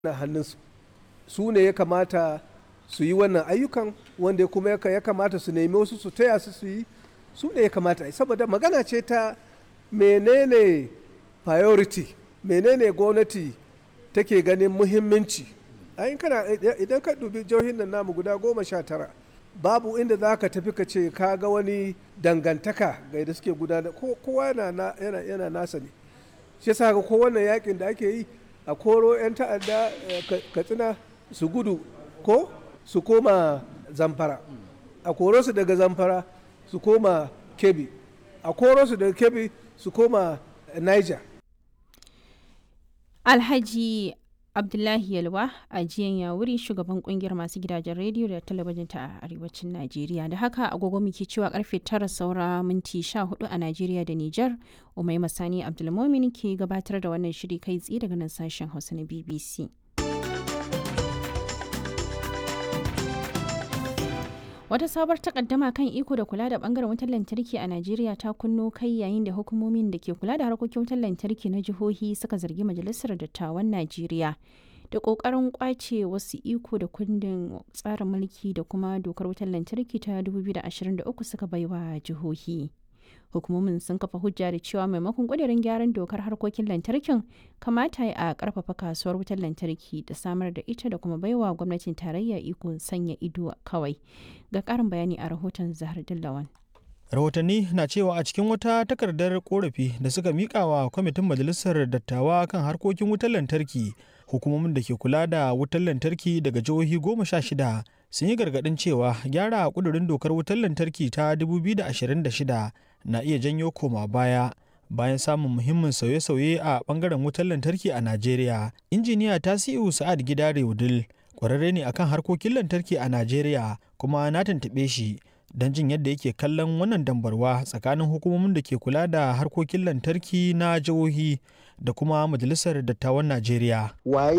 na hannunsu su ne ya kamata su yi wannan ayyukan wanda kuma ya kamata su nemi wasu su taya su su yi su ne ya kamata saboda magana ce ta menene priority menene gwamnati take ganin muhimmanci ayin kana idan ka dubi jihohin nan namu guda goma sha tara babu inda za ka tafi ka ce ka ga wani dangantaka ga yadda suke gudana kowa yana, yana, nasa ne shi yasa ga kowanne yakin da ake yi a koro 'yan ta'adda katsina su gudu ko su koma zamfara a koro su daga zamfara su koma kebi a koro su daga kebi su koma niger alhaji abdullahi yalwa a jiyan yawuri shugaban kungiyar masu gidajen rediyo da talabijin ta arewacin najeriya da haka agogo muke cewa karfe tara saura minti 14 a najeriya da niger umai masani abdulmomin ke gabatar da wannan shiri kai tsaye daga nan sashen hausa na bbc Wata sabuwar takaddama kan iko da kula da bangaren wutar lantarki a Najeriya ta kunno kai yayin da hukumomin da ke kula da harkokin wutar lantarki na jihohi suka zargi Majalisar Dattawan Najeriya da kokarin kwace wasu iko da kundin tsarin mulki da kuma dokar wutar lantarki ta 2023 suka baiwa jihohi. Hukumomin sun kafa hujja da cewa maimakon ƙudurin gyaran dokar harkokin lantarkin kamata a ƙarfafa kasuwar wutar lantarki da samar da ita da kuma baiwa gwamnatin tarayya iko sanya ido kawai. Ga ƙarin bayani a rahoton Zahar Dillawan. rahotanni na cewa a cikin wata takardar korafi da suka mika wa kwamitin majalisar dattawa kan harkokin wutar lantarki hukumomin da ke kula da wutar lantarki daga jihohi goma sha shida sun yi gargadin cewa gyara kudurin dokar wutar lantarki ta 2026 na iya janyo koma baya bayan samun muhimmin sauye-sauye a bangaren wutar lantarki a najeriya injiniya tasiu sa'ad gidare wudil kwararre ne akan harkokin lantarki a najeriya kuma na tuntuɓe shi don jin yadda yake kallon wannan dambarwa tsakanin hukumomin da ke kula da harkokin lantarki na jihohi da kuma majalisar dattawan najeriya waye